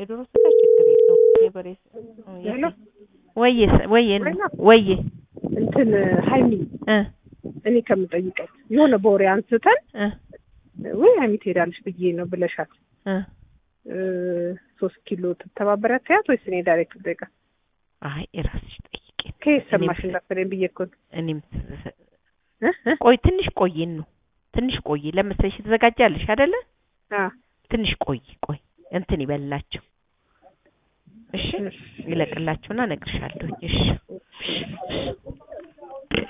የዶሮ ስጋ ችግር የለውም። የበሬ ስ- ሄሎ ወዬ ስ- ወዬ ነው ወይና ወዬ እንትን ሀይሚ እ እኔ ከምጠይቀት የሆነ በወሬ አንስተን እ ወይ ሀይሚ ትሄዳለች ብዬ ነው ብለሻት እ እ ሶስት ኪሎ ትተባበሪያት ትያት ወይስ እኔ ዳይሬክት ጠይቃ አይ እራስሽ ጠይቄ ከየት ሰማሽ እኔም- እንዳትለኝ ብዬ እኮ ነው። እኔም እ እ ቆይ ትንሽ ቆይን ነው ትንሽ ቆይ ለመሰለሽ ትዘጋጃለሽ አይደለ? አ ትንሽ ቆይ ቆይ እንትን ይበላቸው እሺ እሺ። ይለቅላቸውና እነግርሻለሁ እሺ